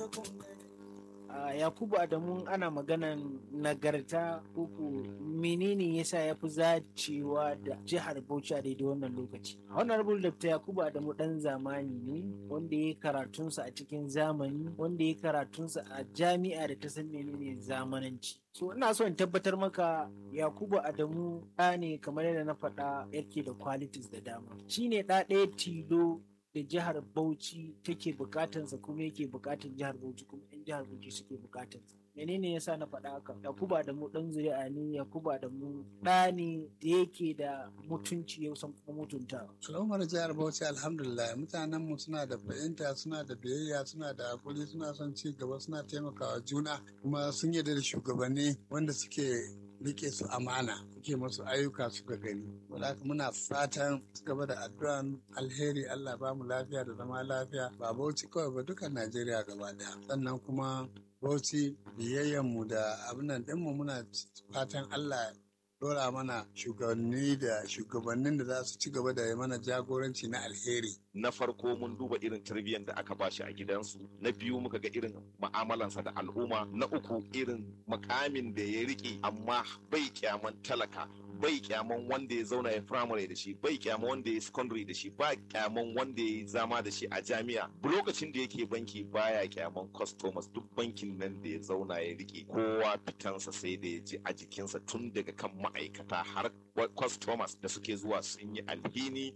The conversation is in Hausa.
a yakubu adamu ana maganan nagarta uku menene yasa ya fi zacewa da jihar bauchi a daidai wannan lokaci honorable dr yakubu adamu dan zamani ne wanda ya karatunsa a cikin zamani wanda ya karatunsa a jami'a da ta san menene zamananci so ina so in tabbatar maka yakubu adamu ɗa ne kamar yadda na faɗa yake da qualities da dama shine ɗa ɗaya tilo da jihar Bauchi take bukatansa kuma yake bukatan jihar Bauchi kuma yan jihar Bauchi suke bukatansa. Menene yasa na faɗa haka? Yakuba da mu ɗan zuri'a ne, Yakuba da mu ɗa ne da yake da mutunci ya san kuma mutunta. Al'ummar jihar Bauchi alhamdulillah mutanen mu suna da fahimta suna da biyayya suna da hakuri suna son ci gaba suna taimakawa juna kuma sun yarda da shugabanni wanda suke rike su amana suke masu ayyuka suka gani wadda muna fatan su gaba da addu'an alheri Allah ba mu lafiya da zama lafiya ba Bauchi kawai ba dukan Najeriya gaba daya sannan kuma Bauchi biyayyan mu da abin nan ɗinmu muna fatan Allah dora mana shugabanni da shugabannin da za su ci gaba da mana jagoranci na alheri. Na farko mun duba irin tarbiyyar da aka bashi a gidansu, na biyu muka ga irin ma'amalansa da al'umma, na uku irin makamin da ya riƙe amma bai kyaman talaka. bai kyaman wanda ya zauna ya firamare da shi bai kyaman wanda ya secondary da shi ba kyaman wanda ya zama da shi a jami'a lokacin da yake banki baya kyaman customers duk bankin nan da ya zauna ya rike kowa fitansa sai da ya ji a jikinsa tun daga kan ma'aikata har customers da suke zuwa sun yi alhini